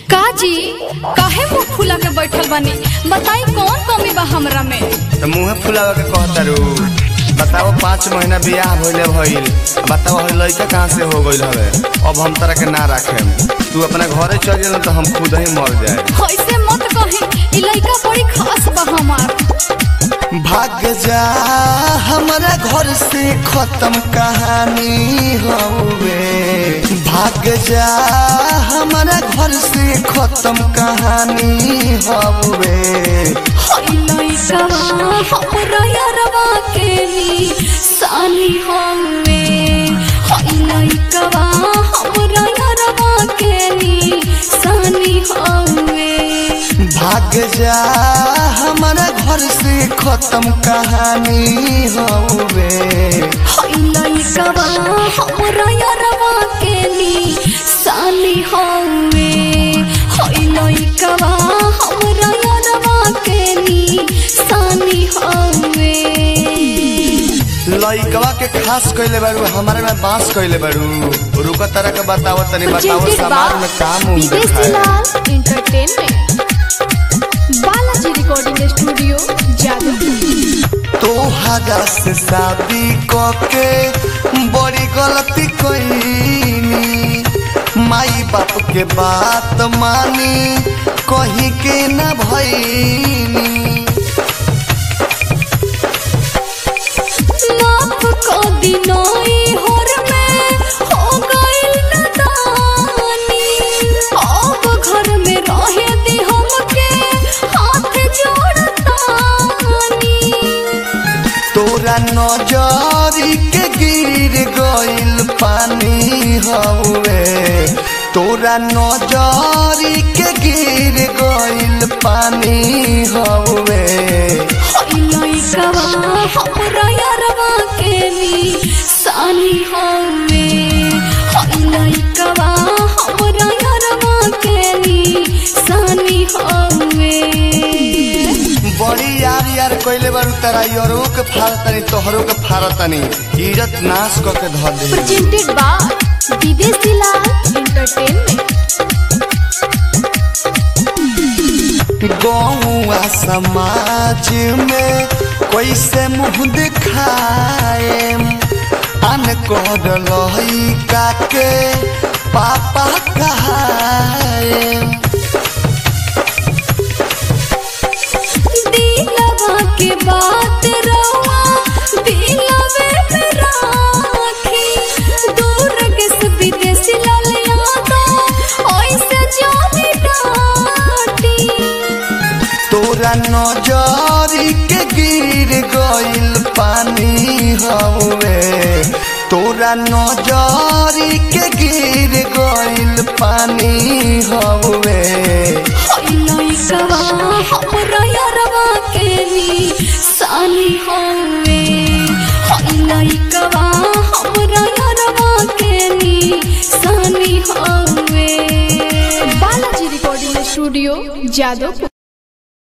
काजी काहे मुंह फुला के बैठल बानी बताई कौन कमी बा हमरा में तो मुँह फुलावे के कहतारू बताओ पाँच महीना बियाह भइले भइल बताओ हई लड़का कहाँ से हो गइल हवे अब हम तरह के ना रखे तू अपना घरे चल जा तो हम खुद ही मर जाए ऐसे मत कही ई लइका बड़ी खास बा हमार भाग जा हमारा घर से खत्म कहानी हवे भाग जा हमारा घर से खत्म कहानी हवे हई लइका हमरा यारवा के नी सानी हवे हई लइका हमरा यारवा के नी सानी हवे भाग जा हमारा घर से खत्म कहानी हवे हई लइका हमरा यारवा के नी सानी हवे हई लइका हमरा यारवा के नी सानी हवे लइकवा के खास कइले बारू हमारे में बांस कइले बारू रुको तरह के बताओ तनी बताओ Presented समाज by में काम उम विदेशी देखाए लाल एंटरटेनमेंट बालाजी रिकॉर्डिंग स्टूडियो जादव तोहरा से शादी कके बड़ी गलती कईनी माई बाप के बात मानी कही के न भईनी माफ को दिनोई होर में हो गइल नदानी अब घर में रहे दी हमके हाथ जोड़तानी तोरा नजरी के गिर गइल पानी हवे तोरा नजरी के गिर गइल पानी हवे हई लइका हमरा यारवा के नी सानी हवे हई लइका हमरा यारवा के नी सानी हवे बड़ी यार यार कइले बारू तारा यरो के फारतनी तोहरो के फारतनी इज्जत नाश क के धर दे presented by विदेशी लाल एंटरटेनमेंट गौआ समाज में कैसे मुंह दिखाए अन कर लइका के पापा कहाए दिलवा के बात रवा दिलवे में राखी दूर के से विदेशी लाल यादव ऐसे जानी डाटी तोरा नजरी के गिर गइल पानी हवे तोरा नजरी के गिर गइल पानी हवे हई लइका हमरा यारवा के नी सानी हवे हई लइका हमरा यारवा के नी सानी हवे बालाजी रिकॉर्डिंग स्टूडियो जादव